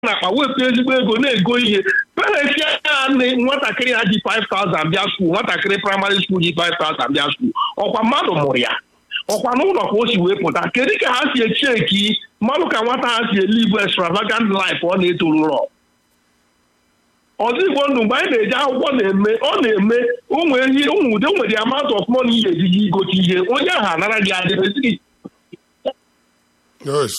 n'akpa wepụ ezigbo ego na-ego ihe parents ya na nwatakịrị ha ji 5000 bịa skuul nwatakịrị praịmarị skuul ji 5000 bịa skuul ọkwa mmadụ mụrụ ya ọkwa n'ụlọ ka o si wee pụta kedu ka ha si echeki mmadụ ka nwata ha si elivu extravagant life ọ na-etoru ụlọ ọzọ igbo ndụ mgbe anyị na-eje akwụkwọ na-eme ọ na-eme ụmụ ehi ụmụ ude nwere amount of money ihe ejiji igote ihe onye ahụ anara gị adịrịsị yes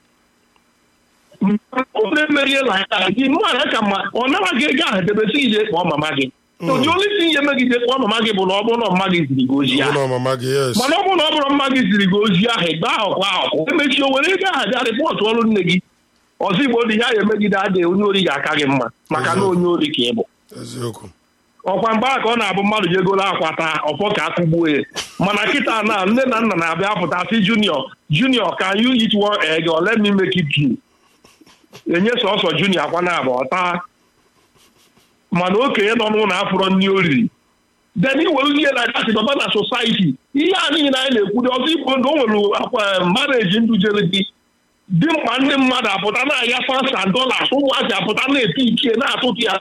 onye merie na aka gị mmadụ ka ma ọ nara gị ego ahụ debesi ije kpọọ mama gị ụdị onye isi ihe megide kpọọ mama gị bụ na ọ bụrụ na mma gị ziri gị ozi ahụ ụlọ mama gị yes mana ọ bụrụ na ọ bụrụ mma gị ziri gị ozi ahụ gba ahụkwa ahụkwa emechi o were ego ahụ bịa rịpọtụ ọrụ nne gị ọzọ igbo dị ya emegide adịghị onye ori ga-aka gị mma maka na onye ori ka ị bụ eziokwu ọkwa mgbe a ka ọ na-abụ mmadụ ji egolo akwa taa ọfọ ka akụgbuo ya mana kịta na nne na nna na-abịa pụta sị junior junior can you eat one egg or let me make it two enye sọsọ junior akwa na abụ ọta mana okenye nọ n'ụlọ afụrọ nri oriri then iwere ihe na gasị baba na society ihe a niile anyị na-ekwudo ọzọ igbo ndụ o nwere akwa mareji ndụ jere gị dị mkpa ndị mmadụ apụta na-aya fansa dollars ụmụazị apụta na-eti ichie na-atụtụ ya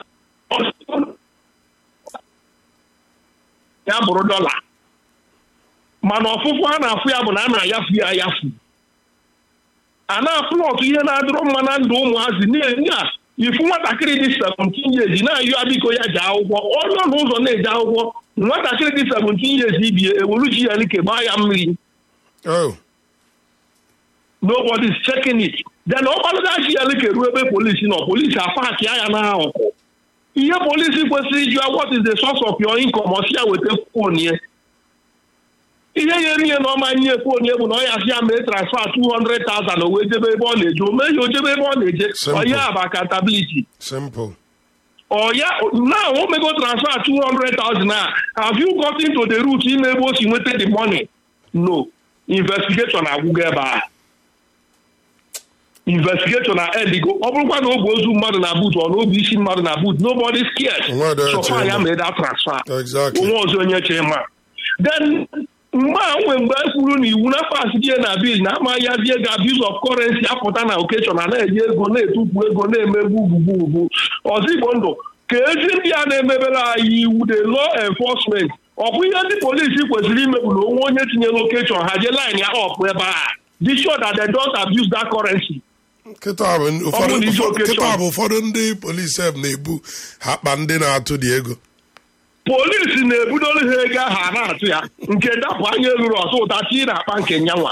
ya bụrụ dọla mana ọfụfụ a na-afụ ya bụ na a na-ayafu ya ayafu a na-afụlọtụ ihe na-adịrọ mma na ndụ ụmụazị na-enye a ifu nwatakịrị dị 17 years na-ayọ biko ya ji akwụkwọ onye ọnụ ụzọ na-eje akwụkwọ nwatakịrị dị 17 years ibie ewuru ji ya like gbaa ya mmiri oh nobody's checking it then ọkpalụga ji ya like ruo ebe polisi nọ polisi apaki ya na ahụkụ ihe polisi kwesịrị ịjụ what is the source of your income ọ sị ya weta fon ya ihe ya eri ya na ọma nye fon ya bụ na ọ ya sị ya mee transfer 200,000 o wee jebe ebe ọ na-eje o mee ya o jebe ebe ọ na-eje Simple. ọ ya bụ accountability simple ọ ya now o mego transfer 200,000 a have you gotten to the root ime ebe o si nweta the money no investigation agwụgo ebe a investigation na edigo ọ bụrụkwa na oge ozu mmadụ na but ọ na obi isi mmadụ na but nobody scared Nobody so far chere ya ma. mee that transfer exactly onwe ọzọ onye chere ma then mgbe a nwe mgbe e kwuru na iwu na pas die na bil na ama ya die ga abuse of currency apụta na okechọ na na-eji ego na-etupu ego na-emegbu ugwugwu ọzọ igbo ndụ ka ezi ndị a na-emebere anyị iwu the law enforcement ọ bụ ihe ndị polisi kwesịrị imegbu na onwe onye tinyere okechọ ha jee line ya ọpụ ebe a be sure that they don't abuse that currency kịta bụ ụfọdụ Ọ bụ n'isi ụfọdụ- okechọ. kịta bụ ụfọdụ ndị polisi eb na-ebu ha akpa ndị na-atụ dị ego polisi na-ebudoro ha ego ahụ a na-atụ ya nke dapụ anya ruru ọtụ ụta chi na-akpa nke nyanwa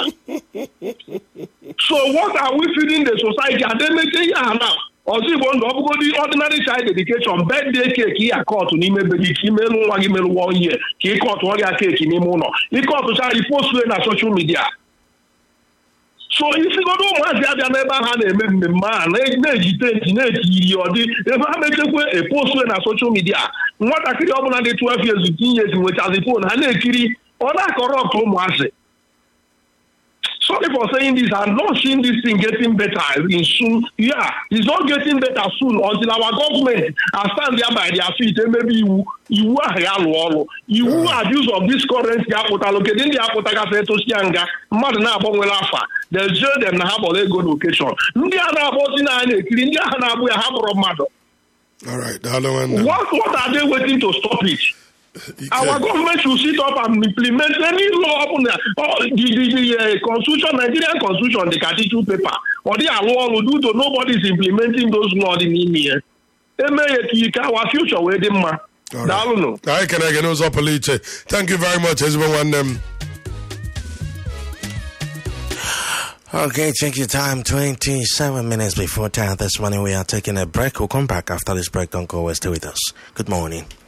so what are we feeding the society ademeche ihe a na ọzọ igbo ndụ ọbụgodi ordinary child education birthday cake ya kọtụ n'ime be gị ka imelụ nwa gị melụwa onye ka ị kọtụ ọrịa keeki n'ime ụlọ ịkọtụcha ipostue na social media so isigodo ụmụazị abịa n'ebe ahụ a na-eme mmemme a na- na-eji tenti na-eti iri ọdị ebe ha mechekwe epostue na soshal midia nwatakịrị ọbụla dị 12 years 10 years nwechazi fon ha na-ekiri ọ na-akọrọpt ụmụazị sorry for saying this i'm not seeing this thing getting better in soon yeah it's not getting better soon until our government are stand there by their feet emebe iwu iwu ahụ ya lụọ ọrụ iwu abuse of this currency apụtalụ kedu ndị apụtagasị etosia nga mmadụ na-agbanwere afa they jail them na ha gbọrọ ego location ndị a na-agbazi na ha na-ekiri ndị ahụ na-agbụ ya ha kpọrọ mmadụ all right daalụ nwanne m. what what are they waiting to stop it Ike. our government should sit up and implement any law ọbụla oh, the the the uh, constitution nigerian constitution the cathedral paper ọ dị alụ ọrụ due to nobody is implementing those law dị n'ime ya eme ya ka ike our future wee dị mma All right. daalụnụ anyị kere gị n'ụzọ pụrụ iche thank you very much ezigbo nwanne m Okay, check your time. 27 minutes before 10 this morning. We are taking a break. We'll come back after this break. Don't go away. Stay with us. Good morning.